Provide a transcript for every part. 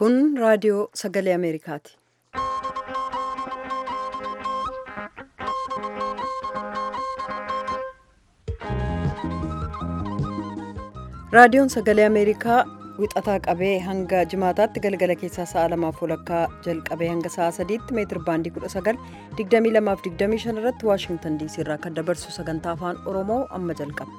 Kun raadiyoo sagalee Ameerikaati. Raadiyoon sagalee Ameerikaa wixataa qabee hanga jimaataatti galgala keessaa sa'a lamaaf walakkaa jalqabee hanga sa'a sadiitti meetir baandii 19 22 irratti waashingtan diisii irraa kan dabarsu sagantaa afaan oromoo amma jalqaba.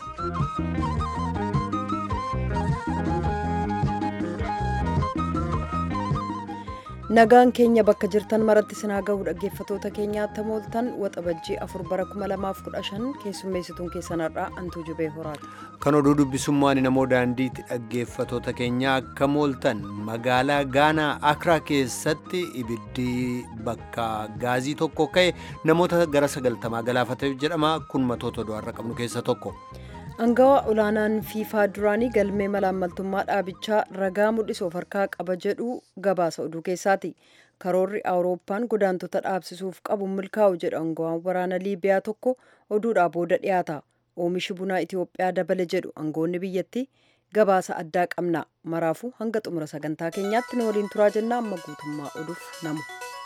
nagaan keenya bakka jirtan maratti sinaa ga'uu dhaggeeffatoota keenyaatti mooltan waxabajjii afur bara 2015 keessummeessituun keessanarraa antuu jubee horaati. kan oduu dubbisummaan namoo daandiitti dhaggeeffatoota keenya akka mooltan magaalaa gaanaa akraa keessatti ibiddi bakka gaazii tokko ka'e namoota gara sagaltamaa galaafateef jedhama kun matoota du'arra qabnu keessa tokko. Angawaa olaanaan fiifaa duraanii galmee malaammaltummaa dhaabichaa ragaa mul'isuuf harkaa qaba jedhu gabaasa oduu keessaati. Karoorri Awurooppaan godaantota dhaabsisuuf qabu milkaa'u jedhu angawaan waraana Liibiyaa tokko oduudhaa booda dhiyaata. Oomishi bunaa Itoophiyaa dabale jedhu angoonni biyyattii gabaasa addaa qabna. Maraafuu hanga xumura sagantaa keenyaatti nu waliin turaa jenna amma guutummaa oduuf namu.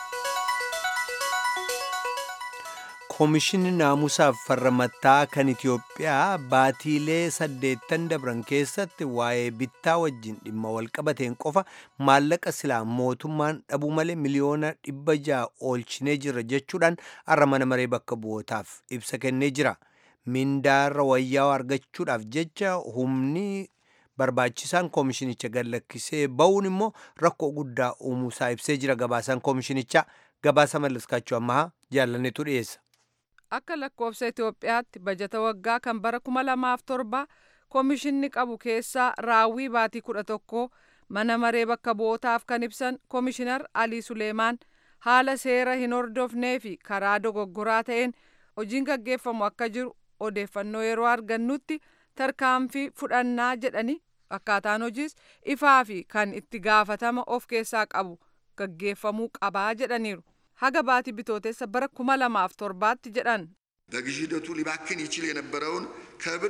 Koomishinni naamusaaf farra mattaa kan Itoophiyaa baatiilee saddeettan dabran keessatti waa'ee bittaa wajjin dhimma walqabateen qofa maallaqa silaa mootummaan dhabuu malee miliyoona dhibba ja'a oolchinee jirra jechuudhaan har'a mana maree bakka bu'ootaaf ibsa kennee jira. Mindaarra wayyaa argachuudhaaf jecha humni barbaachisaan koomishinicha gallakkisee ba'uun immoo rakkoo guddaa uumuusaa ibsee jira gabaasaan koomishinichaa gabaasa mallaskaachuu ammaa jaalannetu dhiyeessa. Akka lakkoofsa Itoophiyaatti bajata waggaa kan bara kuma lamaaf torba koomishinni qabu keessaa raawwii baatii kudha tokko mana maree bakka bu'ootaaf kan ibsan koomishinar Alii Suleemaan haala seera hin hordofnee fi karaa dogoggoraa ta'een hojiin gaggeeffamu akka jiru odeeffannoo yeroo argannutti tarkaanfii fudhannaa jedhani akkaataan hojiis ifaa fi kan itti gaafatama of keessaa qabu gaggeeffamuu qabaa jedhaniiru. haga baatii bitootessa bara kuma lamaaf torbaatti jedhan በግዢ ሂደቱ ሊባክን ይችል የነበረውን ከብር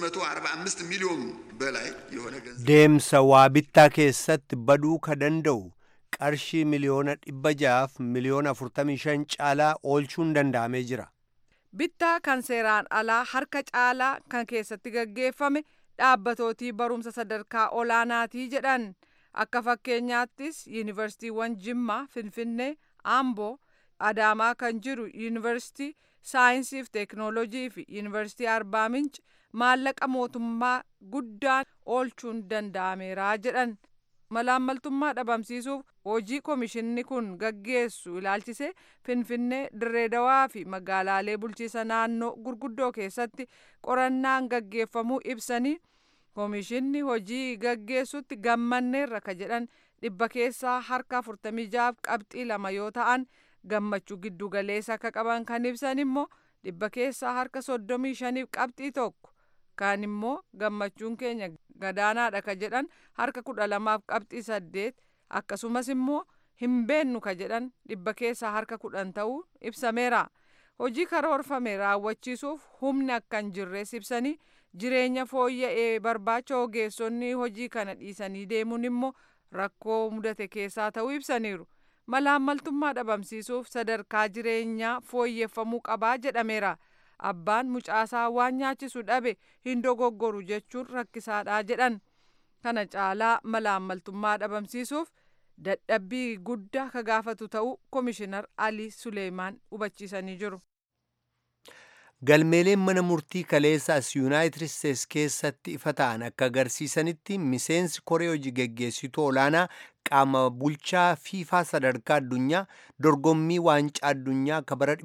645 ሚሊዮን በላይ የሆነ ገንዘብ deemsa waa bittaa keessatti baduu ka danda'u qarshii miliyoona dhibba ja'aaf miliyoona 45 caalaa oolchuun danda'amee jira. bittaa kan seeraan alaa harka caalaa kan keessatti gaggeeffame dhaabbatootii barumsa sadarkaa olaanaatii jedhan akka fakkeenyaattis yuunivarsiitiiwwan jimmaa finfinnee amboo adaamaa kan jiru yuunivarsiitii saayinsiif teeknoolojii fi yuunivarsiitii arbaa minci maallaqa mootummaa guddaan oolchuun danda'ameera jedhan malaammaltummaa dhabamsiisuuf hojii koomishinni kun gaggeessu ilaalchisee finfinnee dirreedawaa fi magaalaalee bulchiisa naannoo gurguddoo keessatti qorannaan gaggeeffamuu ibsanii koomishinni hojii gaggeessutti gammanneerra ka jedhan dhibba keessaa harka 46 qabxii lama yoo ta'an gammachuu giddu galeessa akka qaban kan ibsan immoo dhibba keessaa harka 35 qabxii tokko kan immoo gammachuun keenya gadaanaadha ka jedhan harka 12 qabxii 8 akkasumas immoo hin beennu ka jedhan dhibba keessaa harka 10 ta'uu ibsameera hojii karoorfame raawwachiisuuf humni akka hin jirres ibsanii jireenya fooyya'ee barbaacha ogeessonni hojii kana dhiisanii deemuun immoo rakkoo mudate keessaa ta'uu ibsaniiru malaammaltummaa dhabamsiisuuf sadarkaa jireenyaa fooyyeffamuu qabaa jedhameera abbaan mucaasaa waan nyaachisu dhabe hin dogoggoru jechuun rakkisaadhaa jedhan kana caalaa malaammaltummaa dhabamsiisuuf dadhabbii guddaa ka gaafatu ta'uu koomishinar alii suleemaan hubachiisanii jiru. galmeeleen mana murtii kaleessaas yuunaayitid isteetsi keessatti ifa ta'an akka agarsiisanitti miseensi koree hojii geggeessituu olaanaa qaama bulchaa fiifaa sadarkaa addunyaa dorgommii waancaa addunyaa akka bara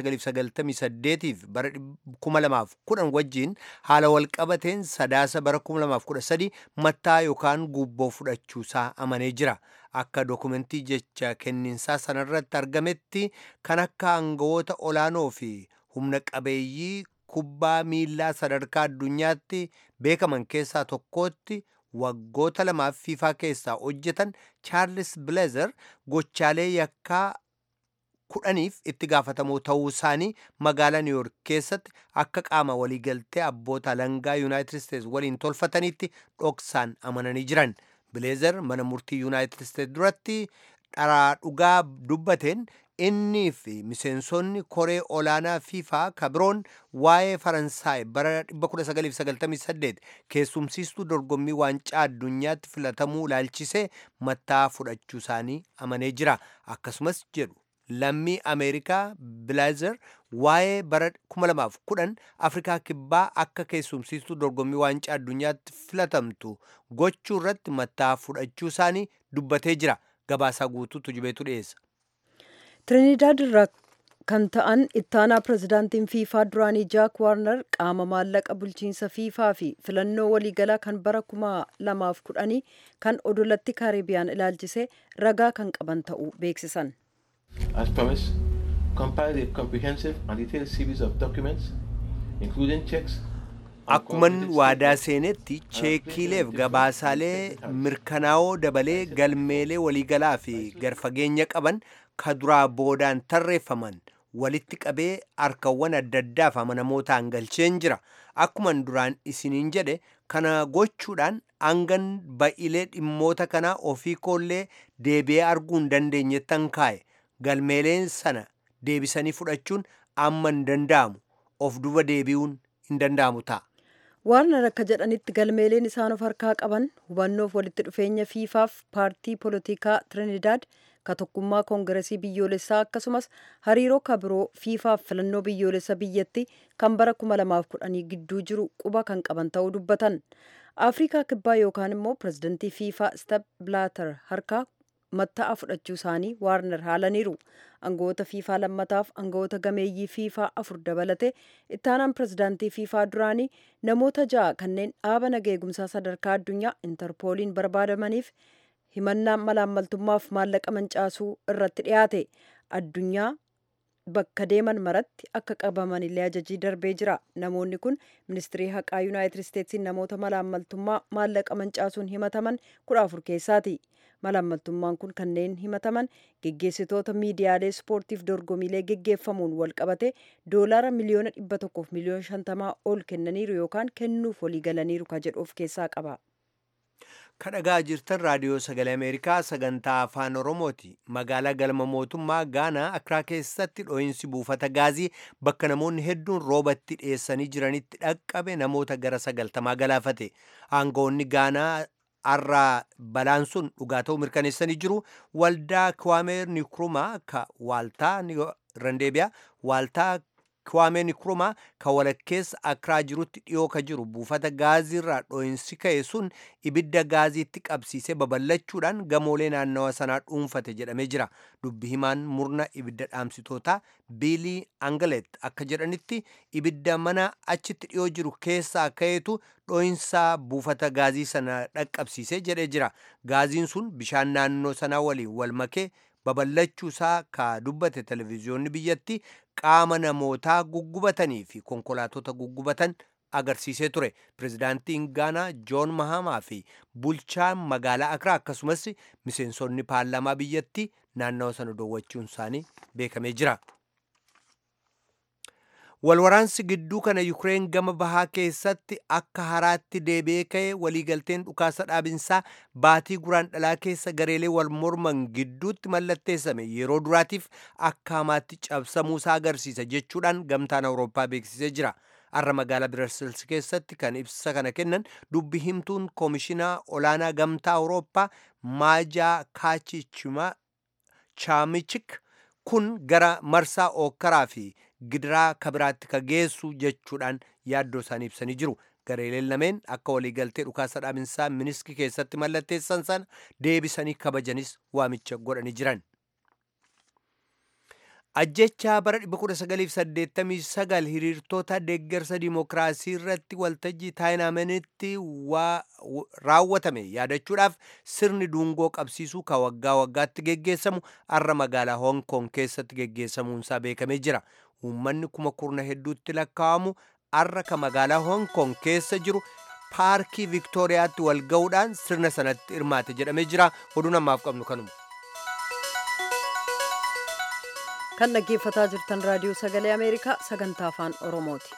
1998 fi bara 2010 wajjin haala walqabateen sadaasa bara 2013 mattaa yookaan guubboo fudhachuusaa amanee jira. akka dokumentii jecha kenninsaa sanarratti argametti kan akka aangawoota olaanoo fi humna qabeeyyii kubbaa miillaa sadarkaa addunyaatti beekaman keessaa tokkootti waggoota lamaaf fiifaa keessaa hojjetan chaarlis bileezer gochaalee yakkaa kudhaniif itti gaafatamoo ta'uu isaanii magaalaa niwuyoork keessatti akka qaama waliigaltee abboota alangaa yuunaayitid isteetsi waliin tolfatanitti dhoksaan amananii jiran bileezer mana murtii yuunaayitid isteetsi duratti dharaa dhugaa dubbateen innii fi miseensonni koree olaanaa fiifaa kabiroon waa'ee faransaay bara 1998 keessumsiistuu dorgommii waancaa addunyaatti filatamuu ilaalchisee mattaa fudhachuu isaanii amanee jira akkasumas jedhu lammii ameerikaa bileezer waa'ee bara 2010 afrikaa kibbaa akka keessumsiistuu dorgommii waancaa addunyaatti filatamtu gochuu irratti mattaa fudhachuu isaanii dubbatee jira gabaasaa guutuutu jibeetu dhiyeessa. Trinidad irraa kan ta'an ittaanaa pirezidaantiin fiifaa duraanii jaak waarnar qaama maallaqa bulchiinsa fiifaa fi filannoo waliigalaa kan bara kuma lamaaf kudhanii kan odolatti kaaribiyaan ilaalchisee ragaa kan qaban ta'uu beeksisan. As promised, compiled a comprehensive and detailed series of documents, including checks Akkuman waadaa seenetti cheekiileef gabaasaalee mirkanaa'oo dabalee galmeelee waliigalaa fi garfageenya qaban ka duraa boodaan tarreeffaman walitti qabee harkawwan adda addaaf amanamootaan galcheen jira. Akkuman duraan isiniin jedhe kana gochuudhaan hangan ba'ilee dhimmoota kanaa ofii koollee deebi'ee arguu hin dandeenyettan kaa'e. Galmeeleen sana deebisanii fudhachuun amma hin danda'amu. Of duba deebi'uun hin danda'amu ta'a. Waarnar akka jedhanitti galmeeleen isaan of harkaa qaban hubannoof walitti dhufeenya fiifaaf paartii poolitikaa Trinidad ka tokkummaa koongiresii biyyoolessaa akkasumas hariiroo kabiroo fiifaaf filannoo biyyoolessa biyyatti kan bara 2010 gidduu jiru quba kan qaban ta'uu dubbatan. Afrikaa kibbaa yookaan immoo pirezidantii fiifaa Step Blaater harkaa matta'a fudhachuu isaanii waarnar haalaniiru. Aangawoota fiifaa lammataaf aangawoota gameeyyii fiifaa afur dabalate ittaanaan pirezidaantii fiifaa duraanii namoota ja'a kanneen dhaaba naga eegumsaa sadarkaa addunyaa intarpooliin barbaadamaniif himannaan malaammaltummaaf maallaqa mancaasuu irratti dhiyaate addunyaa bakka deeman maratti akka qabaman illee ajajii darbee jira namoonni kun ministirii haqaa yuunaayitid isteetsiin namoota malaammaltummaa maallaqa mancaasuun himataman kudha afur keessaati malaammaltummaan kun kanneen himataman geggeessitoota miidiyaalee ispoortiif dorgomiilee geggeeffamuun wal qabate doolaara miliyoona dhibba tokkoof miliyoona shantamaa ol kennaniiru yookaan kennuuf walii galaniiru ka jedhu of keessaa qaba. kadhagaa jirtan raadiyoo sagalee ameerikaa sagantaa afaan oromooti magaalaa galma mootummaa gaanaa akraa keessatti dho'iinsi buufata gaazii bakka namoonni hedduun roobatti dhiyeessanii jiranitti dhaqqabe namoota gara sagaltamaa galaafate aangawoonni gaanaa har'aa balaan sun dhugaa ta'uu mirkaneessanii jiru waldaa kiwaameer nikrumaa ka waaltaa randeebiyaa waaltaa kiwaamee nikrumaa ka walakkeessa akraa jirutti dhiyoo ka jiru buufata gaaziirraa dho'insi ka'e sun ibidda gaaziitti qabsiisee babal'achuudhaan gamoolee naannawa sanaa dhuunfate jedhamee jira dubbi himaan murna ibidda dhaamsitootaa biilii angalet akka jedhanitti ibidda mana achitti dhiyoo jiru keessaa ka'eetu dho'insa buufata gaazii sana dhaqqabsiisee jedhee jira gaaziin sun bishaan naannoo sanaa waliin wal makee babal'achuu isaa ka dubbate televezyiyoonni biyyatti qaama namootaa guggubatanii fi konkolaatota guggubatan agarsiisee ture pirezidaantiin gaanaa joon mahamaa fi bulchaan magaalaa akraa akkasumas miseensonni paarlaamaa biyyatti naannawa sana dowwachuun isaanii beekamee jira. walwaraansi gidduu kana yukireen gama bahaa keessatti akka haraatti deebi'ee ka'e waliigalteen dhukaasa dhaabinsaa baatii guraan dhalaa keessa gareelee wal morman gidduutti mallatteessame yeroo duraatiif akka hamaatti cabsamuusaa agarsiisa jechuudhaan gamtaan awurooppaa beeksisee jira har'a magaalaa biraasils keessatti kan ibsa kana kennan dubbi himtuun koomishinaa olaanaa gamtaa awurooppaa maajaa kaachichima chaamichik kun gara marsaa ookkaraa fi gidiraa kabiraatti ka geessu jechuudhaan yaaddoo isaanii ibsanii jiru gareeleen lameen akka waliigaltee dhukaasa dhaabinsaa miniski keessatti mallatteessan sana deebisanii kabajanis waamicha godhanii jiran. ajjechaa bara 1989 hiriirtoota deeggarsa dimookiraasii irratti waltajjii taayinaamenitti raawwatame yaadachuudhaaf sirni duungoo qabsiisuu ka waggaa waggaatti geggeessamu har'a magaalaa hoong koong keessatti geggeessamuunsaa beekamee jira uummanni kuma kurna hedduutti lakkaa'amu har'a ka magaalaa hoong koong keessa jiru paarkii viktooriyaatti wal ga'uudhaan sirna sanatti hirmaate jedhamee jira oduu namaaf qabnu kanuma. kan dhaggeeffataa jirtan raadiyoo sagalee ameerikaa sagantaa afaan oromooti.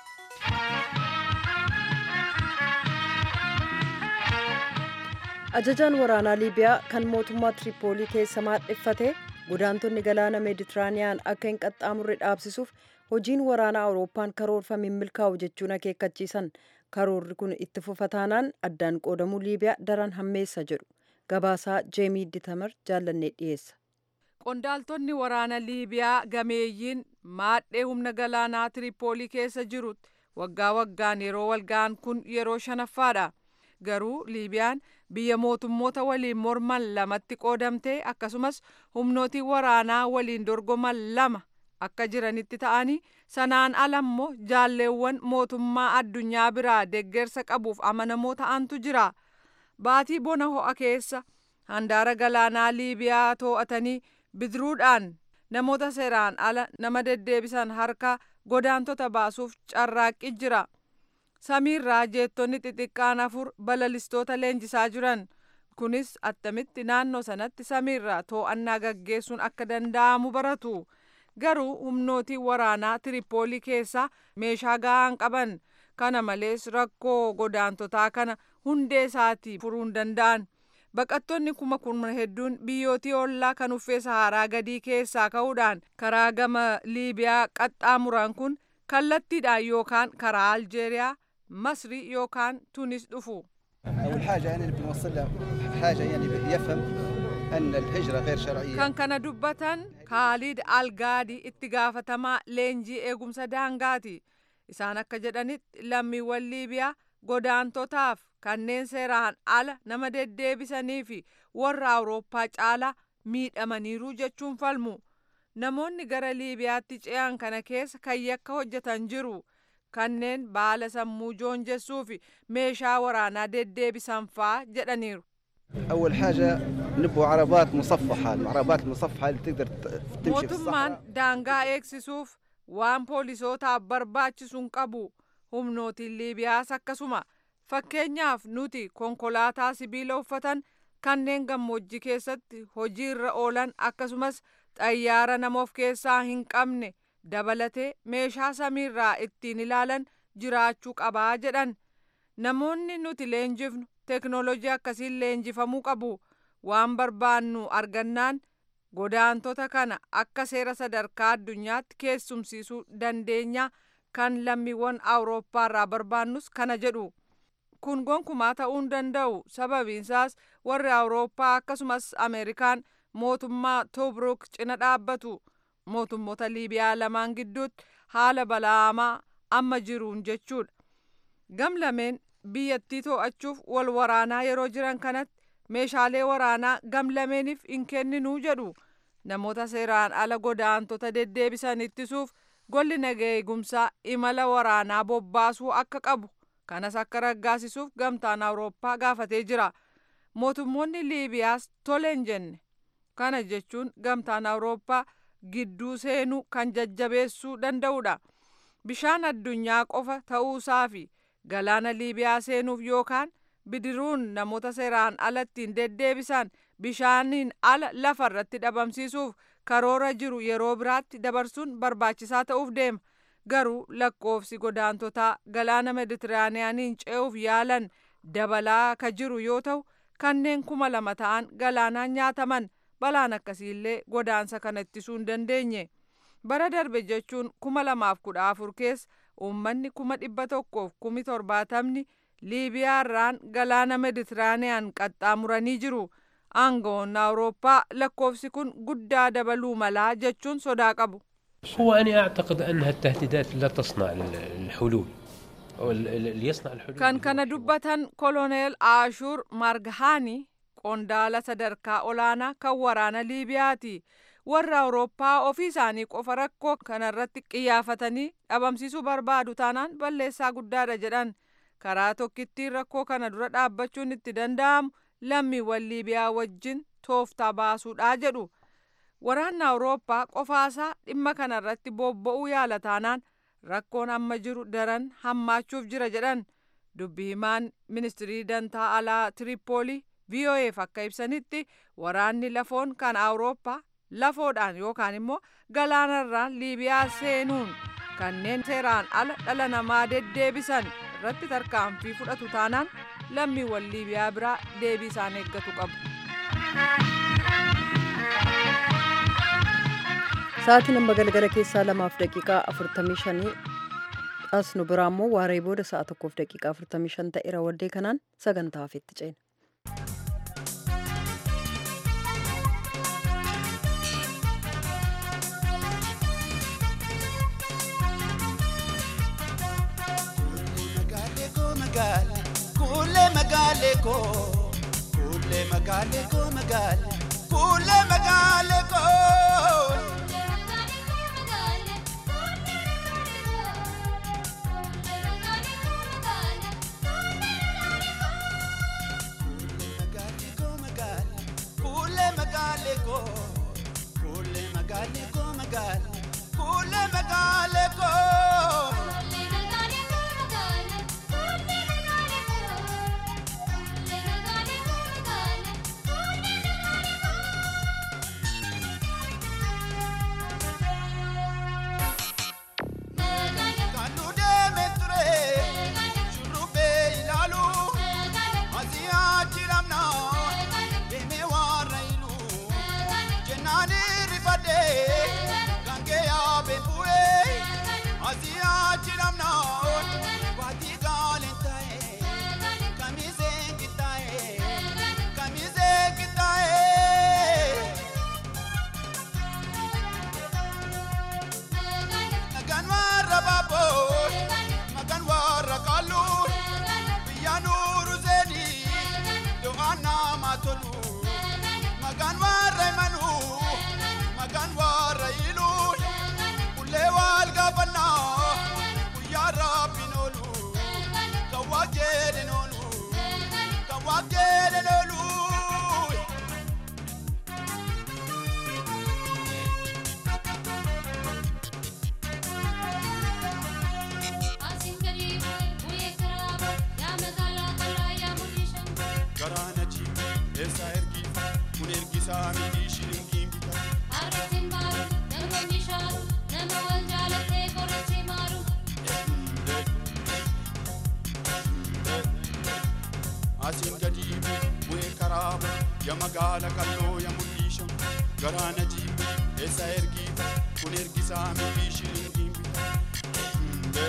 ajajaan waraanaa liibiyaa kan mootummaa tiripoolii keessa maadheffate godaantonni galaana meeditiraaniyaan akka hin qaxxaamurre dhaabsisuuf hojiin waraanaa awurooppaan karoorfame hin milkaa'u jechuun akeekkachiisan karoorri kun itti fufataanaan addaan qoodamuu liibiyaa daran hammeessa jedhu gabaasaa jeemii ditamar jaallannee dhiyeessa. qondaaltonni waraana liibiyaa gameeyyiin maadhee humna galaanaa tiripoolii keessa jiru waggaa waggaan yeroo walga'an kun yeroo shanaffaadha garuu liibiyaan biyya mootummoota waliin morman lamatti qoodamtee akkasumas humnootii waraanaa waliin dorgoman lama akka jiranitti ta'anii sanaan alammoo jaalleewwan mootummaa addunyaa biraa deggersa qabuuf amanamoo ta'antu jira baatii bona ho'a keessa handaara galaanaa liibiyaa too'atanii bidiruudhaan namoota seeraan ala nama deddeebisan harka godaantota baasuuf carraaqqi jira samiirraa jeettonni xixiqqaan afur balalistoota leenjisaa jiran kunis attamitti naannoo sanatti samiirraa too'annaa gaggeessuun akka danda'amu baratu garuu humnootii waraanaa tiripoolii keessaa meeshaa ga'aan qaban kana malees rakkoo godaantotaa kana hundee isaatii furuu hin danda'an baqattoonni kuma kurna hedduun biyyootii ollaa kan uffee saharaa gadii keessaa ka'uudhaan karaa gama liibiyaa qaxxaamuran kun kallattiidhaan yookaan karaa aljeeriyaa masrii yookaan tunis dhufu. أول حاجة يعني اللي بنوصل له حاجة يعني يفهم أن الهجرة غير شرعية kan kana dubbatan kaalid algaadii itti gaafatamaa leenjii eegumsa daangaati isaan akka jedhanitti lammiiwwan liibiyaa godaantotaaf kanneen seeraan ala nama deddeebisanii fi warra awurooppaa caalaa miidhamaniiru jechuun falmu namoonni gara liibiyaatti ce'an kana keessa kan yakka hojjetan jiru kanneen baala sammuu joonjessuu fi meeshaa waraanaa deddeebisan faa jedhaniiru. أول حاجة نبوا عربات مصفحة العربات المصفحة اللي تقدر ت- تمشي في mootummaan الصحراء daangaa eegsisuuf waan poolisootaaf barbaachisu hin qabu humnootiin liibiyaas akkasuma fakkeenyaaf nuti konkolaataa sibiila uffatan kanneen gammoojjii keessatti hojiirra oolan akkasumas xayyaara nama of keessaa hin qabne dabalatee meeshaa samiirraa ittiin ilaalan jiraachuu qabaa jedhan namoonni nuti leenjifnu teknoolojii akkasiin leenjifamuu qabu waan barbaannu argannaan godaantota kana akka seera sadarkaa addunyaatti keessumsiisuu dandeenya kan lammiiwwan awurooppaarraa barbaannus kana jedhu kun gonkumaa ta'uu hin danda'u sababiinsaas warri awurooppaa akkasumas ameerikaan mootummaa tobruk cina dhaabbatu mootummoota liibiyaa lamaan gidduutti haala balaamaa amma jiruun jechuudha gam lameen biyyattii to'achuuf wal waraanaa yeroo jiran kanatti meeshaalee waraanaa gam lameeniif hin kenninuu jedhu namoota seeraan ala godaantota deddeebisan ittisuuf golli nagaa eegumsaa imala waraanaa bobbaasuu akka qabu kanas akka raggaasisuuf gamtaan awurooppaa gaafatee jira mootummoonni liibiyaas tole hin jenne kana jechuun gamtaan awurooppaa gidduu seenuu kan jajjabeessuu danda'udha bishaan addunyaa qofa ta'uusaa fi galaana liibiyaa seenuuf yookaan bidiruun namoota seeraan alattiin deddeebisan bishaaniin ala lafa irratti dhabamsiisuuf karoora jiru yeroo biraatti dabarsuun barbaachisaa ta'uuf deema garuu lakkoofsi godaantotaa galaana meditiraaniyaaniin ce'uuf yaalan dabalaa ka jiru yoo ta'u kanneen kuma lama ta'an galaanaan nyaataman balaan akkasiillee godaansa kana ittisuu hin dandeenye bara darbe jechuun kuma lamaaf kudha afur keessa uummanni kuma dhibba tokkoof kumi torbaatamni liibiyaarraan galaana meditiraaniyaan qaxxaamuranii jiru aangawoonni awurooppaa lakkoofsi kun guddaa dabaluu malaa jechuun sodaa qabu. هو أنا أعتقد أنها التهديدات لا تصنع الحلول أو اللي يصنع الحلول kan kana dubbatan koloneel aashuur margahaani qondaala sadarkaa olaanaa kan waraana liibiyaati warra awurooppaa ofii isaanii qofa rakkoo kanarratti qiyyafatanii dhabamsiisuu barbaadu taanaan balleessaa guddaadha jedhan karaa tokkittiin rakkoo kana dura dhaabbachuun itti danda'amu lammiiwwan liibiyaa wajjin tooftaa baasuudha jedhu waraanni awurooppaa qofaasaa dhimma kanarratti bobba'uu yaala taanaan rakkoon amma jiru daran hammaachuuf jira jedhan dubbi himaan ministirii dantaa alaa tiripoolii vo'eef akka ibsanitti waraanni lafoon kan awurooppaa lafoodhaan yookaan immoo galaanarraan liibiyaa seenuun kanneen seeraan ala dhala namaa deddeebisan irratti tarkaanfii fudhatu taanaan lammiiwwan liibiyaa biraa deebii isaan eeggatu qabu. Sa'aatiin amma galgala keessaa lamaaf daqiiqaa afurtamii shanii as nu biraa immoo waaree booda sa'a tokkoof daqiiqaa afurtamii shan ta'eera waddee kanaan sagantaa hafeetti ceena. Kulle magaale ko, kulle magaale ko magaale, kulle magaale ko. Kulle magaale ko, kulle magaale ko magaale, kulle magaale ko. Kan nu deeme ture, shurrubbee ilaalu, asiyaa jiramna, deeme warra ilu, jennaan rifadhee, kan kee yaabee bu'ee, asiyaa jiramna, waatii gaaleen ta'e, kamiseen qixxaa'e, kamiseen qixxaa'e. Magan warra baaboo, magan warra kalluu, biyya nuuru seeni, do'aan nama tolu. Magan warra imanuu, magan warra iluu, ullee wal gaafannaa, guyyaa rabbiin oolu, kan waa jedhen oolu, kan waa jedhen oolu. Garaana jiru, eessa ergifa, kun ergisaa miti shilingiin bita. Asiin gadi bu'ee karaa ya magaala kalloo ya mul'isha. Garaana jiru, eessa ergifa, kun ergisaa miti shilingiin bita.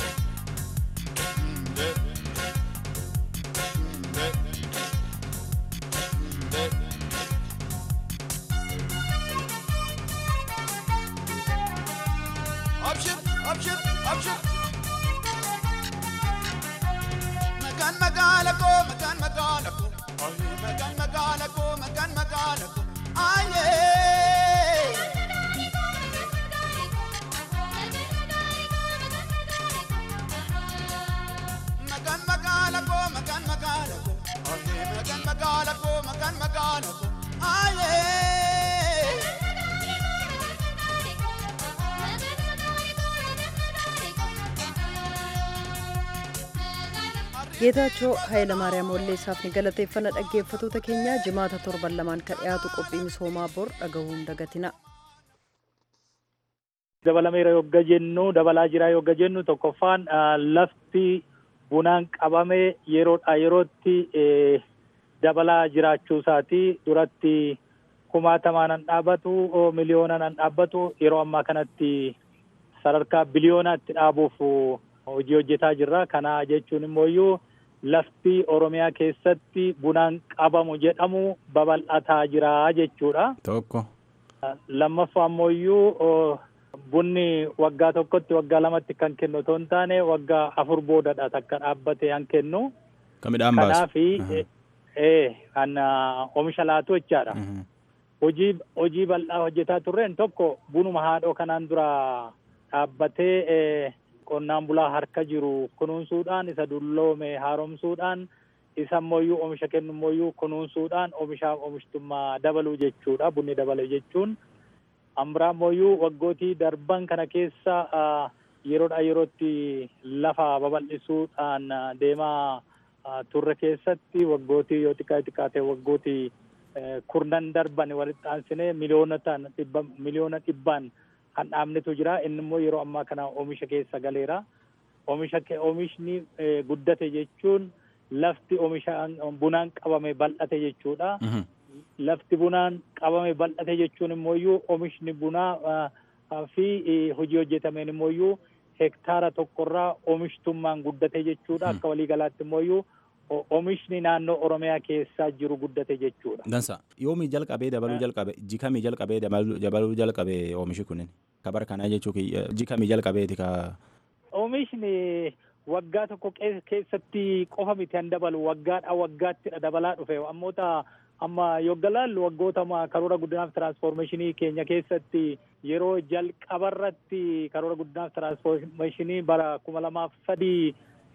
Abshir, abshir, abshir. Magan magala ko, magan magala ko. Aye, magan magala ko, magan magala ko. Aye. Magan magala ko, magan magala ko. Aye, magan magala ko, magan magala ko. Aye. Geetaachoo Hayilamaariyaam Walleessaaf ni galateeffanna dhaggeeffatoota keenya jimaata torban lamaan kan dhiyaatu qophii misoomaa bor dhagahuun dagatina. dabalameera yogga jennu dabalaa jira yogga jennu tokkoffaan ah, lafti bunaan qabame yeroodha yerootti eh, dabalaa jiraachuu isaati duratti kumaatamaan an dhaabbatu oh, miliyoonaan an dhaabbatu yeroo ammaa kanatti sadarkaa biliyoonaatti dhaabuuf oh, hojii hojjetaa jirra kana jechuun immoo lafti oromiyaa keessatti bunaan qabamu jedhamu babal'ataa jira jechuudha. Tokko. lammaffaa ammoo bunni waggaa tokkotti waggaa lamatti kan kennu otoo hin taane waggaa afur boodadha takka dhaabbatee kan kennu. Kan midhaan baasu. Kanaafi ee kan ah, oomisha laatu jechaadha. Hojii hojii bal'aa hojjetaa turreen tokko bunuma haadhoo kanaan dura dhaabbatee eh, qonnaan bulaa harka jiru kunuunsuudhaan isa dulloome haaromsuudhaan isa ammoo oomisha kennu ammoo kunuunsuudhaan oomishaaf oomishtummaa dabaluu jechuudha bunni dabale jechuun. Ambiraa ammoo waggootii darban kana keessa ah, yeroodhaa yerootti lafa babal'isuudhaan ah, deemaa ah, turre keessatti waggootii yoo xiqqaa xiqqaa ta'e waggootii eh, kurnan darban walitti aansinee miliyoonotaan dhibba miliyoona dhibbaan kan dhaabnetu jira inni immoo yeroo ammaa kana oomisha keessa galeera oomisha ke- oomishni eh, guddate jechuun lafti oomisha bunaan qabame bal'ate jechuudha. Lafti bunaan qabame bal'ate jechuun immoo oomishni bunaa fi hojii hojjetameen immoo hektaara tokkorraa oomishtummaan guddate jechuudha. Akka waliigalaatti immoo oomishni naannoo Oromiyaa keessaa jiru guddate jechuudha. Dansa yoomii jalqabee dabaluu jalqabe jikamii jalqabee dabaluu jalqabe oomishi kunin kabar kanaa jechuu jikamii jalqabeeti ka. Oomishni waggaa tokko keessatti qofa miti kan dabalu waggaadhaa waggaatti dabalaa dhufe ammoota amma yoggalaallu waggoota karoora guddinaaf tiraansfoormeeshinii keenya keessatti yeroo jalqabarratti karoora guddinaaf tiraansfoormeeshinii bara kuma lamaaf sadii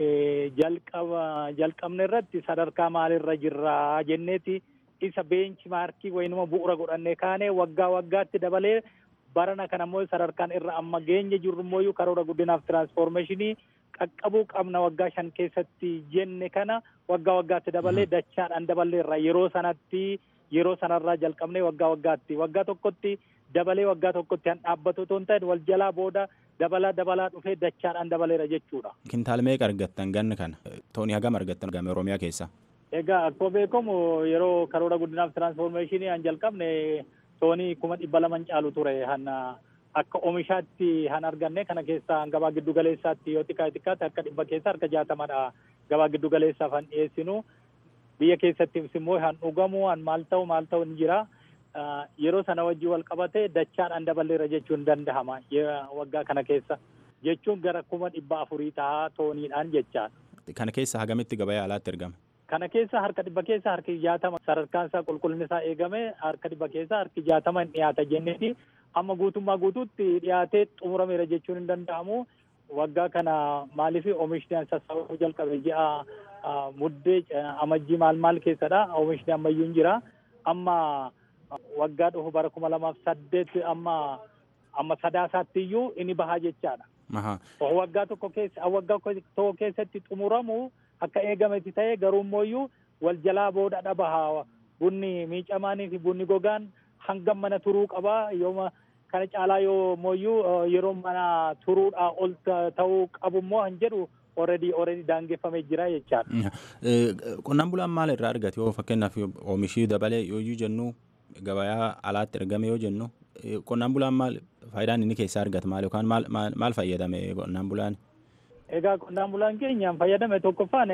jalqaba jalqabne irratti sadarkaa maalirra jirra jenneeti isa beenchi maarkii waynuma bu'uura godhannee kaanee waggaa waggaatti dabalee barana kana immoo sadarkaan irra amma geenye jirru immoo karoora guddinaaf tiraansfoormeeshinii qaqqabuu qabna waggaa shan keessatti jenne kana waggaa waggaatti dabalee dachaadhaan daballeerra yeroo sanatti yeroo sanarraa jalqabnee waggaa waggaatti waggaa tokkotti dabalee waggaa tokkotti han dhaabbatu otoo hin ta'in wal jalaa booda dabalaa dabalaa dhufee dachaadhaan dabaleera jechuudha. Kintaal meeqa argattan ganna kana toonii hagam argattan game Oromiyaa keessa. Egaa akkuma beekamu yeroo karoora guddinaaf tiraansfoormeeshinii han jalqabne toonii kuma dhibba laman caalu ture hanna akka oomishaatti han arganne kana keessaa gabaa giddu galeessaatti yoo xiqqaa xiqqaatti harka dhibba keessa harka jaatamadha gabaa giddu galeessaaf han dhiyeessinu biyya keessattis immoo han dhugamu han maal ta'u maal ta'u ni jira yeroo sana wajjii wal qabate dachaadhaan daballeera jechuun danda'ama waggaa kana keessa jechuun gara kuma dhibba afurii tahaa tooniidhaan jechaan. Kana keessa hagamitti gabayaa alaatti ergama? Kana keessa harka dhibba keessa harki jaatama sadarkaan isaa qulqullinni isaa eegame harka dhibba keessa harki jaatama hin dhiyaata jenneeti amma guutummaa guutuutti dhiyaatee xumurameera jechuun hin danda'amu. Waggaa kana maaliif oomishni an sassaabamuu jalqabe ji'a muddee amajjii maal maal keessadha oomishni ammayyuu hin jira amma waggaa dhufu bara kuma lamaaf saddeet amma amma sadaasaatti iyyuu inni bahaa jechaadha. Waggaa tokko keessa waggaa tokko keessatti xumuramu akka eegametti ta'e garuu immoo wal jalaa booda dhabaha bunni miicamaanii fi bunni gogaan hangam mana turuu qaba yooma kana caalaa yoo mooyyuu yeroo mana turuudhaa ol ta'uu qabu immoo han jedhu already already daangeffamee jira jechaadha. Qonnaan bulaan maal irraa argate yoo fakkeenyaaf oomishii dabalee yoo jennu gabayaa alaatti ergame yoo jennu qonnaan bulaan maal faayidaan inni keessaa argata maal yookaan maal maal fayyadame qonnaan bulaan? Egaa qonnaan bulaan keenyaan fayyadame tokkoffaan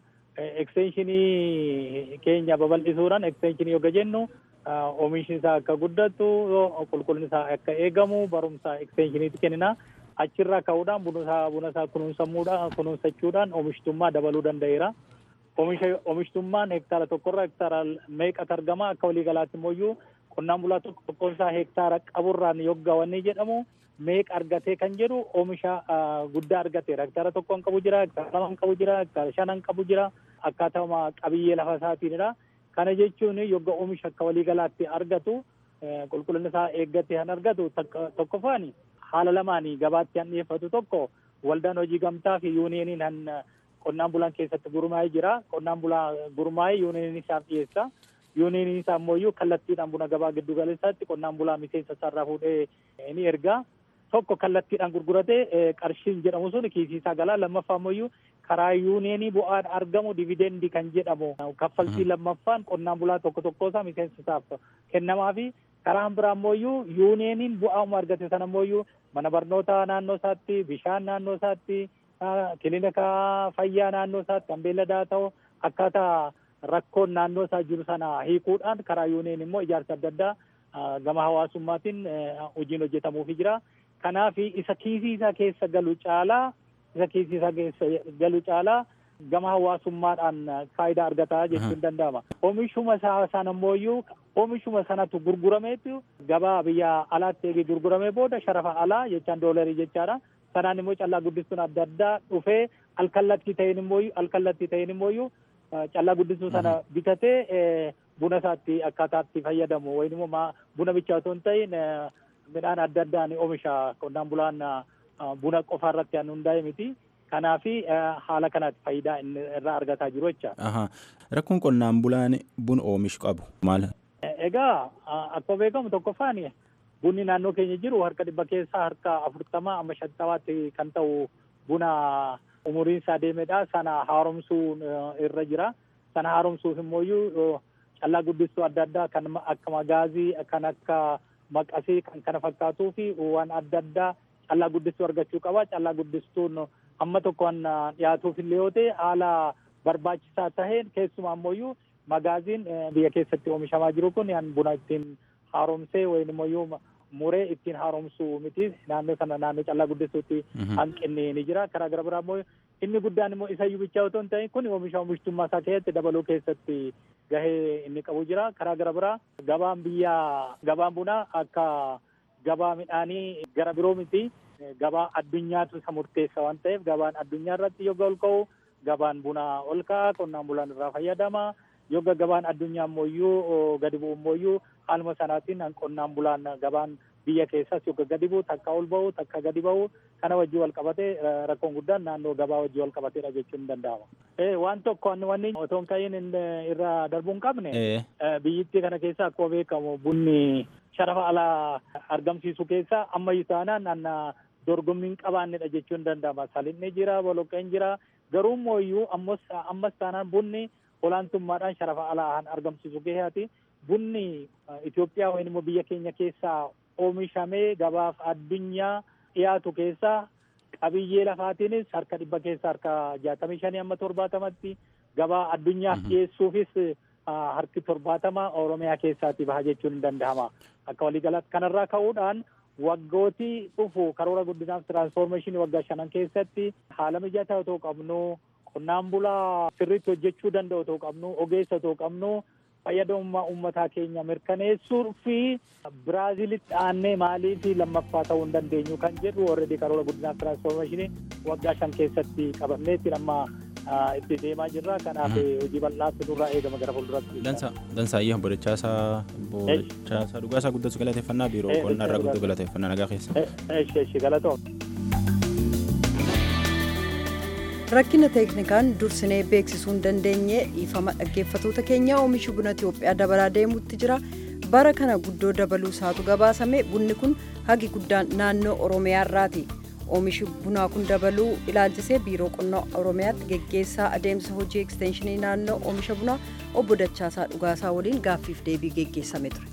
ekstenshinii keenya babal'isuudhaan ekstenshinii yoo jennu oomishni isaa akka guddatu qulqullinni isaa akka eegamu barumsa ekstenshiniitti kennina achirraa ka'uudhaan buna isaa buna isaa kunuunsamuudhaan kunuunsachuudhaan oomishtummaa dabaluu danda'eera. Oomisha oomishtummaan hektaara tokkorraa hektaara meeqatu argama akka waliigalaatti immoo qonnaan bulaa tokko tokkoon isaa hektaara qaburraan yoggaawanii jedhamu meeqa argatee kan jedhu oomisha guddaa argateera. Hektaara tokkoon qabu jira, hektaara lamaan qabu jira, hektaara shanan qabu jira akkaatuma qabiyyee lafa isaatiinidha. Kana jechuun yogga oomisha akka waliigalaatti argatu qulqullinni isaa eeggatee kan argatu tokkoffaan haala lamaanii gabaatti han dhiyeeffatu tokko waldaan hojii gamtaa fi yuuniyeeniin han qonnaan bulaan keessatti gurmaa'ee jira. Qonnaan bulaa gurmaa'ee yuuniyeeniin isaaf dhiyeessa. Yuuniyeeniin isaa immoo kallattiidhaan buna gabaa giddu galeessaatti qonnaan bulaa miseensa isaarraa fuudhee ni erga. Tokko kallattiidhaan gurguratee qarshiin jedhamu sun kiisii isaa galaa lammaffaa immoo karaa yuuniyeenii bu'aan argamu dividendii kan jedhamu kaffaltii lammaffaan qonnaan bulaa tokko tokko isaa miseensa isaaf kennamaa fi karaan biraa immoo yuuniyeeniin bu'aama argate sana immoo mana barnootaa naannoo isaatti bishaan naannoo isaatti kilinika fayyaa naannoo isaatti kan beelladaa ta'u akkaataa rakkoon naannoo isaa jiru sana hiikuudhaan karaa yuuniyeen immoo ijaarsa adda addaa gama hawaasummaatiin hojiin hojjetamuufi jira. Kanaaf isa kiisii isaa keessa galu caalaa isa kiisii isaa keessa galu caalaa gama hawaasummaadhaan faayidaa argataa jechuun danda'ama. Oomishuma isaa sana immoo oomishuma sanatu gurgurameetu gabaa biyya alaatti eegee gurguramee booda sharafa alaa jechaan doolarii jechaadha. Sanaan immoo callaa guddistuun adda addaa dhufee alkallattii ta'een immoo alkallattii ta'een immoo callaa guddistuu sana bitatee buna isaatti akkaataatti fayyadamu wayin immoo buna bichaa otoo hin ta'in midhaan adda addaan oomisha qonnaan bulaan buna qofa irratti kan hundaa'e miti. Kanaaf haala kanatti faayidaa inni irraa argataa jiru jecha. Rakkoon qonnaan bulaan buna oomishu qabu maal? Egaa akkuma beekamu tokkoffaan bunni naannoo keenya jiru harka dhibba keessaa harka afurtama amma shantamaatti kan ta'u buna umuriin isaa deemedha sana haaromsuu irra jira sana haaromsuuf immoo callaa guddistuu adda addaa kan akka magaazii kan akka maqasii kan kana fakkaatuu fi waan adda addaa callaa guddistuu argachuu qaba callaa guddistuun amma tokkoon dhiyaatuuf illee yoo ta'e haala barbaachisaa taheen keessumaa ammoo magaaziin biyya keessatti oomishamaa jiru kun yan buna ittiin haaromsee wayin immoo muree ittiin haaromsuu miti naannoo sana naannoo callaa guddistuutti hanqinni ni jira karaa gara biraa immoo inni guddaan immoo isa iyyuu bichaa otoo hin ta'in kun oomisha oomishtummaa isaa keessatti dabaluu keessatti gahee inni qabu jira karaa gara biraa gabaan biyya gabaan bunaa akka gabaa midhaanii gara biroo miti gabaa addunyaatu isa murteessa waan ta'eef gabaan addunyaa irratti yogga ol ka'u gabaan bunaa ol ka'a qonnaan bulaan irraa fayyadama yogga gabaan addunyaa ammoo gadi bu'u ammoo haaluma sanaatiin qonnaan bulaan gabaan biyya keessas yogga gadi bu'u takka ol ba'u takka gadi ba'u kana wajjin wal qabate rakkoon guddaan naannoo gabaa wajjin wal qabateedha jechuun ni danda'ama. Waan tokko wanni otoo hin ka'iin irra darbuu hin qabne biyyittii kana keessa akkuma beekamu bunni sharafa alaa argamsiisu keessa ammayyuu taanaan anna dorgommii hin qabaannedha jechuun danda'ama. Salinni jira, boloqqeen jira. Garuu immoo ammas taanaan bunni olaantummaadhaan sharafa alaa argamsiisu keessaati. Bunni Itoophiyaa yookiin immoo biyya keenya keessaa oomishamee gabaaf addunyaa dhiyaatu keessaa qabiyyee lafaatiinis harka dhibba keessa harka jaatamii shanii amma torbaatamatti gabaa addunyaaf dhiyeessuufis harki torbaatama Oromiyaa keessaati baha jechuun hin danda'ama. Akka waliigalaatti kanarraa ka'uudhaan waggootii dhufu karoora guddinaaf tiraansfoormeeshinii waggaa shanan keessatti haala mijataa otoo qabnu qonnaan bulaa sirriitti hojjechuu danda'u otoo qabnu ogeessa otoo qabnu fayyadamummaa uummataa keenya mirkaneessuu fi Biraazilitti aannee maalii fi lammaffaa ta'uu hin dandeenyu kan jedhu already karoora guddinaaf tiraansfoormeeshinii waggaa shan keessatti qabanneetti amma itti deemaa jirra kanaaf hojii bal'aatti nurraa eegama gara fuulduratti. Dansa dansaayyee boodachaasaa boodachaasaa dhugaasaa guddatu galateeffannaa biiroo qonnaa irraa guddatu galateeffannaa nagaa keessa. Eshi eshi galatoom. rakkina teeknikaan dursinee beeksisuu hin dandeenye dhiifama dhaggeeffatoota keenya oomishi buna Itoophiyaa dabalaa deemuutti jira bara kana guddoo dabaluu isaatu gabaasame bunni kun hagi guddaan naannoo Oromiyaa irraati. Oomishi bunaa kun dabaluu ilaalchisee biiroo qonnaa Oromiyaatti geggeessaa adeemsa hojii ekstenshinii naannoo oomisha bunaa obbo Dachaasaa Dhugaasaa waliin gaaffiif deebii geggeessame ture.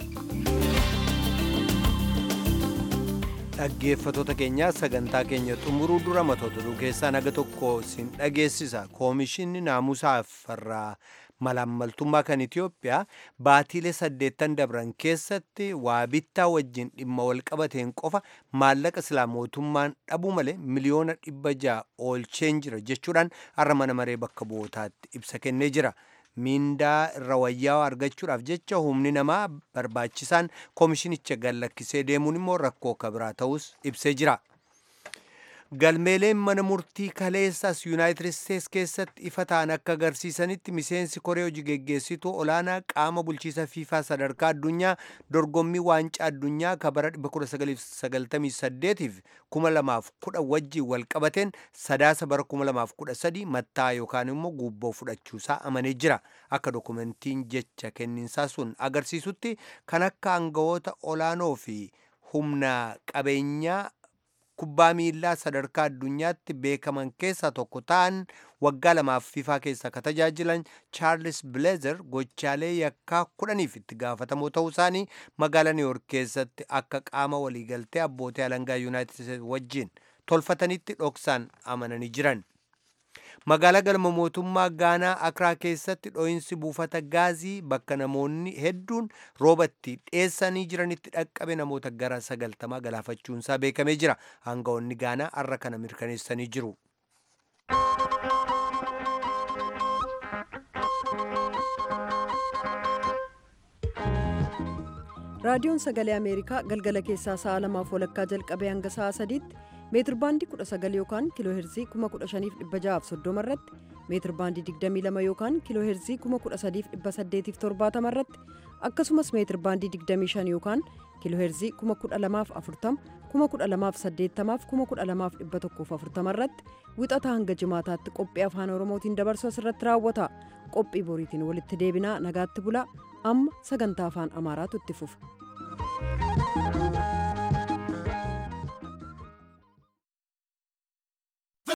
dhaggeeffatoota keenyaa sagantaa keenya xumuruu dura matoota oduu keessaa naga tokko sin dhageessisa koomishinni naamusaaf farraa malaammaltummaa kan Itiyoophiyaa baatiilee saddeettan dabran keessatti waa bittaa wajjin dhimma wal qabateen qofa maallaqa silaa mootummaan dhabuu malee miliyoona dhibba ja'a oolcheen jira jechuudhaan har'a mana maree bakka bu'ootaatti ibsa kennee jira. miindaa irra wayyaa argachuudhaaf jecha humni namaa barbaachisaan koomishinicha gallakkisee deemuun immoo rakkoo akka biraa ta'us ibsee jira. galmeeleen mana murtii kaleessas yuunaayitid isteets keessatti ifa ta'an akka agarsiisanitti miseensi koree hojii geggeessituu olaanaa qaama bulchiisa fiifaa sadarkaa addunyaa dorgommii waancaa addunyaa ka bara 1998 fi 2010 wajjiin wal qabateen sadaasa bara 2013 mattaa yookaan immoo guubboo fudhachuusaa amanee jira akka dokumentiin jecha kenninsaa sun agarsiisutti kan akka aangawoota olaanoo fi humna qabeenyaa kubbaa miillaa sadarkaa addunyaatti beekaman keessaa tokko ta'an waggaa lamaaf fiifaa keessa ka tajaajilan chaarlis bileezer gochaalee yakkaa kudhaniif itti gaafatamoo ta'uu isaanii magaalaa niiwyork keessatti akka qaama waliigaltee abbootii alangaa yuunaayitid isteets wajjin tolfatanitti dhoksaan amananii jiran. magaalaa galma mootummaa gaanaa akraa keessatti dho'insi buufata gaazii bakka namoonni hedduun roobatti dheessanii jiranitti dhaqqabe namoota gara sagaltamaa galaafachuunsaa beekamee jira aangawoonni gaanaa arra kana mirkaneessanii jiru. raadiyoon sagalee ameerikaa galgala keessaa sa'a lamaaf walakkaa jalqabee hanga sa'a sadiitti meetir baandii 19 yookaan kiiloo heerzii 15630 irratti meetir baandii 22 yookaan kiiloo heerzii 13870 irratti akkasumas meetir baandii 25 yookaan kiiloo heerzii 12040 12080 12140 irratti wixata hanga jimaataatti qophii afaan oromootiin dabarsu asirratti raawwata qophii boriitiin walitti deebinaa nagaatti bulaa amma sagantaa afaan amaaraatu itti fufa.